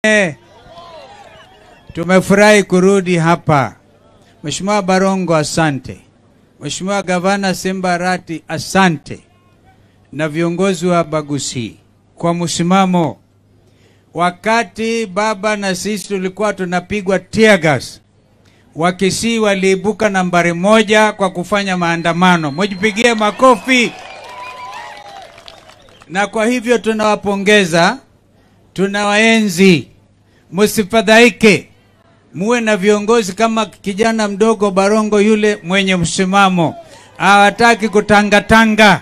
Eh, tumefurahi kurudi hapa. Mheshimiwa Barongo, asante. Mheshimiwa Gavana Simba Arati, asante, na viongozi wa Bagusi kwa msimamo. Wakati baba na sisi tulikuwa tunapigwa tear gas, Wakisii waliibuka nambari moja kwa kufanya maandamano. Mujipigie makofi. Na kwa hivyo tunawapongeza, tunawaenzi, msifadhaike, muwe na viongozi kama kijana mdogo Barongo yule mwenye msimamo, hawataki kutangatanga.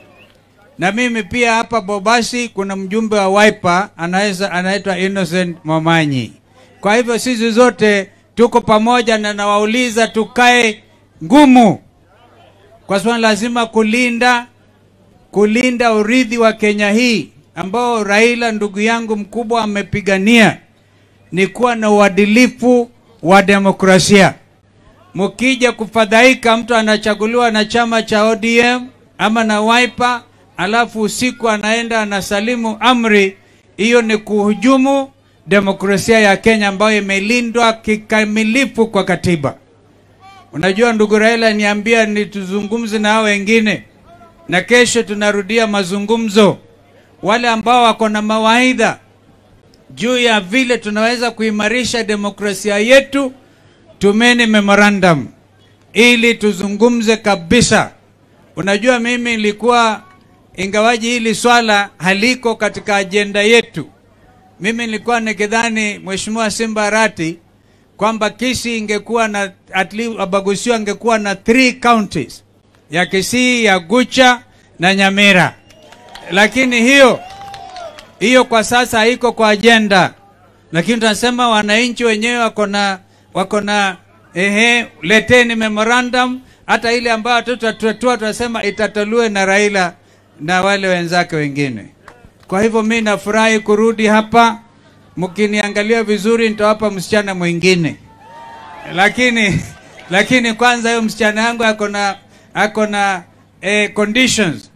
Na mimi pia hapa Bobasi kuna mjumbe wa Wiper anaweza anaitwa Innocent Momanyi. Kwa hivyo sisi zote tuko pamoja, na nawauliza tukae ngumu, kwa sababu lazima kulinda kulinda urithi wa Kenya hii ambao Raila ndugu yangu mkubwa amepigania ni kuwa na uadilifu wa demokrasia. Mkija kufadhaika, mtu anachaguliwa na chama cha ODM ama na Wiper, alafu usiku anaenda anasalimu amri, hiyo ni kuhujumu demokrasia ya Kenya ambayo imelindwa kikamilifu kwa katiba. Unajua ndugu Raila niambia nituzungumze na hao wengine, na kesho tunarudia mazungumzo. Wale ambao wako na mawaidha juu ya vile tunaweza kuimarisha demokrasia yetu, tumeni memorandum ili tuzungumze kabisa. Unajua, mimi nilikuwa ingawaji hili swala haliko katika ajenda yetu, mimi nilikuwa nikidhani Mheshimiwa Simba Arati kwamba Kisii ingekuwa na at least Abagusio angekuwa na three counties ya Kisii, ya Gucha na Nyamira, lakini hiyo hiyo kwa sasa haiko kwa ajenda, lakini tunasema wananchi wenyewe wako na wako na ehe, leteni memorandum, hata ile ambayo tutatatua tunasema itatolewe na Raila na wale wenzake wengine. Kwa hivyo mi nafurahi kurudi hapa. Mkiniangalia vizuri, nitawapa msichana mwingine, lakini lakini kwanza hiyo msichana yangu ako na ako na eh, conditions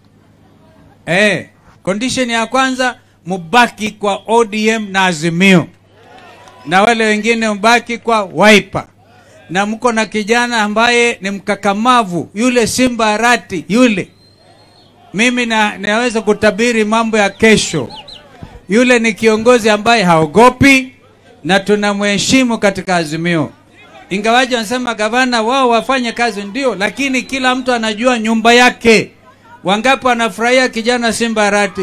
eh, condition ya kwanza mubaki kwa ODM na Azimio, na wale wengine mbaki kwa Wiper, na mko na kijana ambaye ni mkakamavu yule Simba Arati yule mimi na, naweza kutabiri mambo ya kesho. Yule ni kiongozi ambaye haogopi na tunamheshimu katika Azimio, ingawaji wanasema gavana wao wafanye kazi ndio, lakini kila mtu anajua nyumba yake. Wangapi wanafurahia kijana Simba Arati?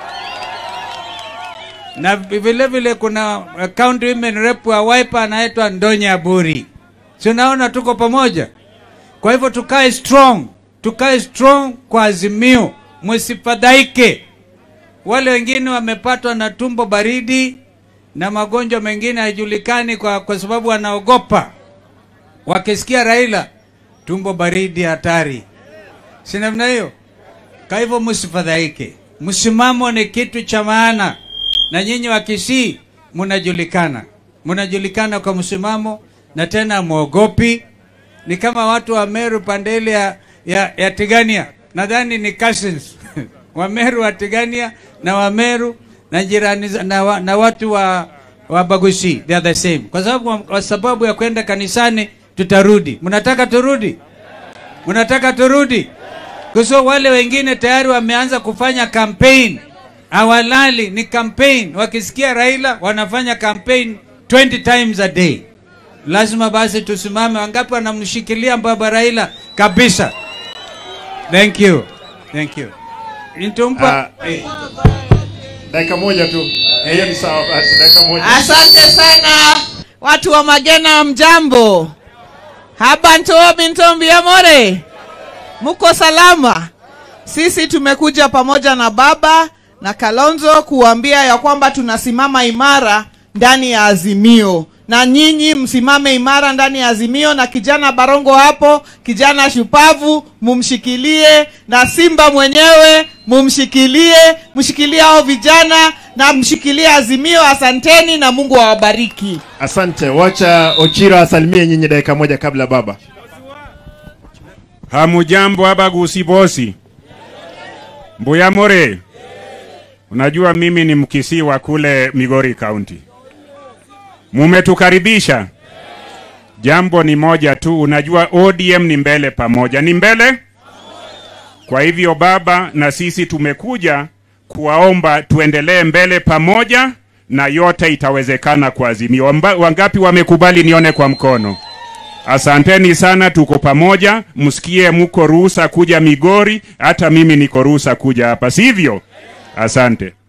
Na vile vile kuna county women rep wa Wiper anaitwa Ndonya Buri, si unaona tuko pamoja. Kwa hivyo tukae strong tukae strong kwa Azimio, msifadhaike. Wale wengine wamepatwa na tumbo baridi na magonjwa mengine haijulikani, kwa, kwa sababu wanaogopa. Wakisikia Raila, tumbo baridi hatari, si namna hiyo? Kwa hivyo msifadhaike, msimamo ni kitu cha maana, na nyinyi wa Kisii mnajulikana, mnajulikana kwa msimamo, na tena mwogopi. Ni kama watu wa Meru pande ile ya ya, ya Tigania nadhani ni cousins Wameru wa Tigania na Wameru na jirani na, wa, na watu wa, wa Bagusi they are the same, kwa sababu kwa sababu ya kwenda kanisani tutarudi. Mnataka turudi? Mnataka turudi? Kwa sababu wale wengine tayari wameanza kufanya campaign, hawalali, ni campaign. Wakisikia Raila wanafanya campaign 20 times a day. Lazima basi tusimame. Wangapi wanamshikilia baba Raila kabisa? Thank you. Thank you. Nitumpa eh, Dakika moja tu. Hiyo ni sawa basi, dakika moja. Asante sana watu wa Magena, mjambo. Haba ntobi ntombi amore, muko salama? Sisi tumekuja pamoja na baba na Kalonzo kuambia ya kwamba tunasimama imara ndani ya Azimio, na nyinyi msimame imara ndani ya Azimio, na kijana Barongo hapo, kijana shupavu, mumshikilie, na Simba mwenyewe mumshikilie, mshikilie hao vijana na mshikilie Azimio. Asanteni na Mungu awabariki. Asante. Wacha Ochira asalimie nyinyi dakika moja kabla baba. Hamujambo Abagusi bosi. Mbuyamore. Unajua mimi ni mkisii wa kule Migori County. mumetukaribisha. Jambo ni moja tu, unajua ODM ni mbele pamoja, ni mbele. Kwa hivyo baba, na sisi tumekuja kuwaomba tuendelee mbele pamoja, na yote itawezekana kwa Azimio. Wamba- Wangapi wamekubali? Nione kwa mkono. Asanteni sana, tuko pamoja. Msikie muko ruhusa kuja Migori, hata mimi niko ruhusa kuja hapa, sivyo? Asante.